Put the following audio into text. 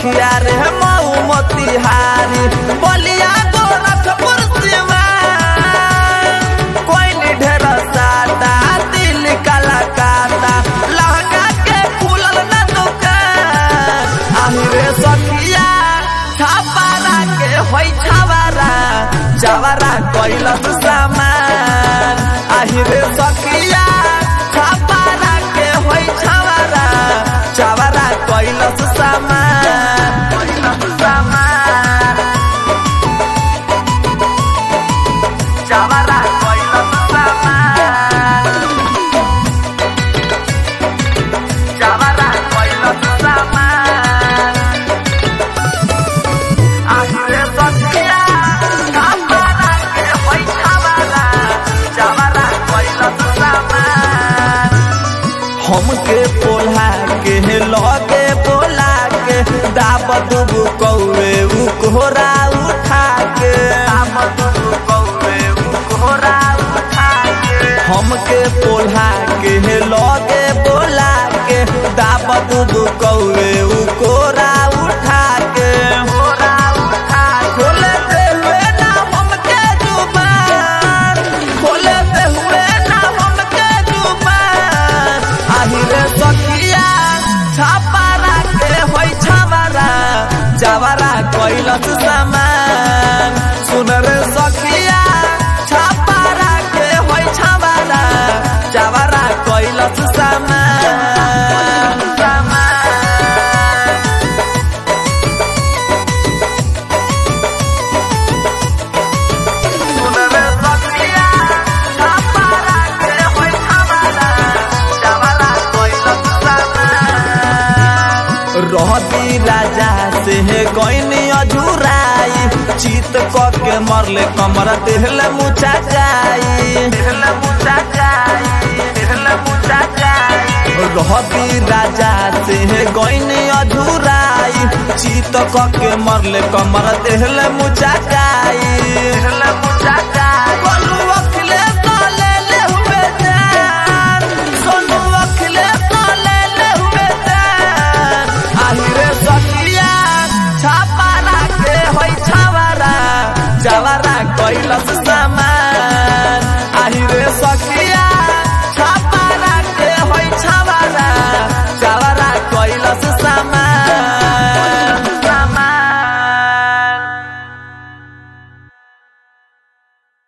सखिया रे मऊ मोतिहारी बलिया गोरखपुर सिवान कोई ढेर सादा दिल काला काता लहंगा के खुलल न दुकान आही रे सखिया छापारा के होई छावारा जवारा कैलस सामान आही रे सखिया छापारा के होई छावारा जवारा कैलस सामान कैलस सामान जवारा कैलस सामान जवारा कैलस सामान आखिरे सखिया छापारा के होई छावारा जवारा कैलस सामान हमके पोला के लगे बोला के दाब दुबु कौवे उ कोहरा उठा के दाब दुबु कौवे उ कोहरा उठा के हमके पोला के लगे बोला के दाब दुबु कौवे उ कोहरा उठा के कोहरा उठा खोले दे हुए ना हमके जुबान खोले दे हुए ना हमके जुबान আহিরে সখিয়া ছাপারা কে হই ছামারা যাওয়ারা কইলস সামান সুনরে সখিয়া ছাপারা কে হই ছামারা যাওয়ারা কইলস সামান সামান सुनरे सखिया छापारा के होई छावारा जवारा कैलस सामान रहती राजा से गईनी अधूराई चित क के मरले कमर देहले मुचा जाई देहले मुचा जाई देहले मुचा जाई रहती राजा से गईनी अधूराई चित क के मरले कमर देहले मुचा जाई देहले मुचा जाई बोलू अखले ले ले हुए जान सोनू अखले ले ले हुए जान আহিরে সখিয়া ছাপারা কে হই ছাওয়ারা যাওয়ার